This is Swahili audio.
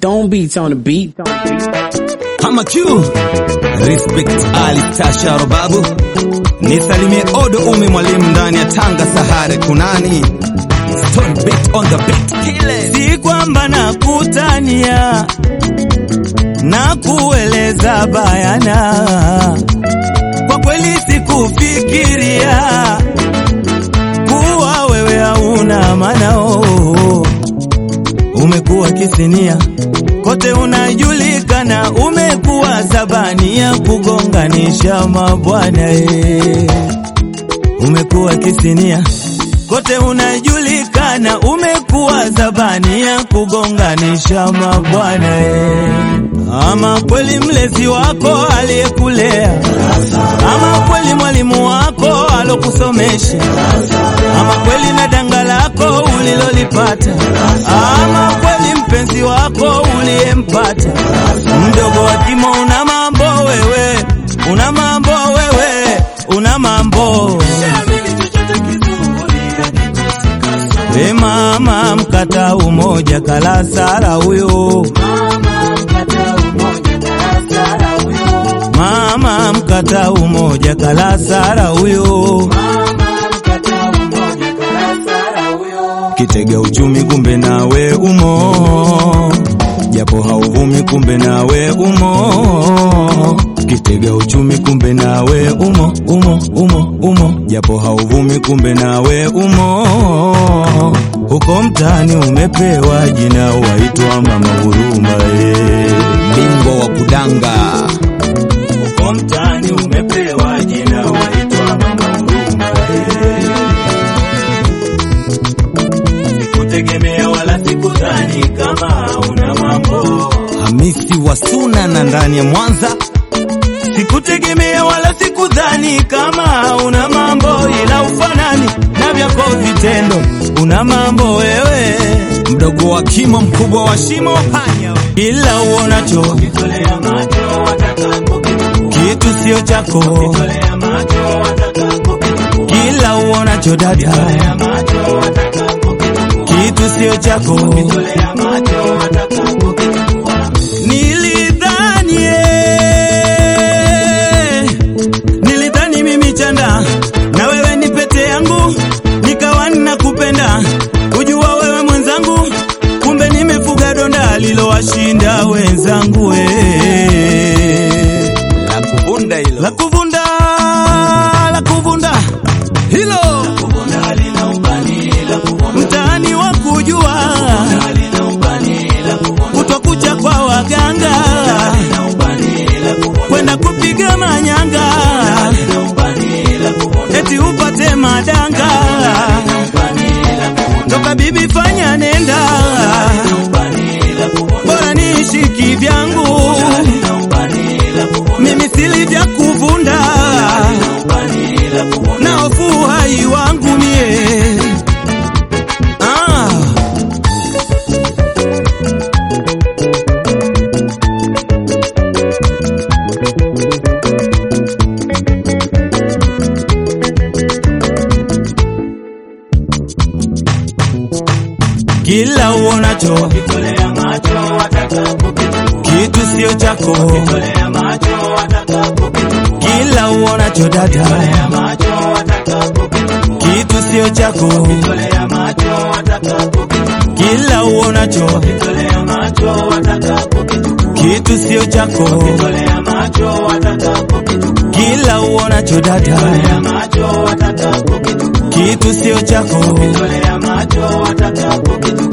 Stone Beats on the beat. Hama Q Respect Ali Tasharo babu Nisalimie Odo Umi mwalimu ndani ya Tanga Sahare kunani Stone beat on the beat kile Si kwamba nakutania na kueleza bayana, kwa kweli sikufikiria kuwa wewe hauna manao. Umekuwa kisinia kote unajulikana, umekuwa sabani ya kugonganisha mabwana eh. Umekuwa kisinia kote unajulikana, umekuwa zabani ya kugonganisha mabwana eh. Ama kweli mlezi wako aliyekulea, ama kweli mwalimu wako alokusomesha, ama kweli na danga lako ulilolipata, ama kweli mpenzi wako uliyempata. Mdogo wa kimo, una mambo wewe, una mambo wewe, una mambo We mama mkata umoja kala sara huyo mama mkata umoja kala sara huyo kitega uchumi kumbe nawe umo japo hauvumi kumbe nawe umo kitega uchumi kumbe nawe umo umo umo umo japo hauvumi kumbe nawe umo huko mtaani umepewa jina waitwa mama huruma eh. Bingwa wa kudanga huko mtaani umepewa jina waitwa mama huruma eh. sikutegemea wala sikudhani kama una mambo Hamisi wa Suna na ndani ya Mwanza Sikutegemea wala sikudhani kama una mambo, ila ufanani na vyako vitendo, una mambo wewe, mdogo wa kimo mkubwa wa shimo panya we. ila uonacho kitu sio chako, kila uonacho dada, kitu sio chako. Nilidhani eh, nilidhani mimi chanda na wewe ni pete yangu, nikawa ninakupenda, ujua wewe mwenzangu, kumbe nimefuga donda lilowashinda wenzangu eh. La kuvunda hilo La kuvunda, la kuvunda hilo mtaani wa kujua kutokucha kwa waganga kwenda kupiga manyanga eti upate madanga toka bibi fanya nenda bora niishi kivyangu mimi sili vya kuvunda na hofu hai wangu mie ah. kila uonacho kitu sio chako kila uonacho dada kitu sio chako kila uonacho kitu sio chako kila uonacho dada kitu sio chako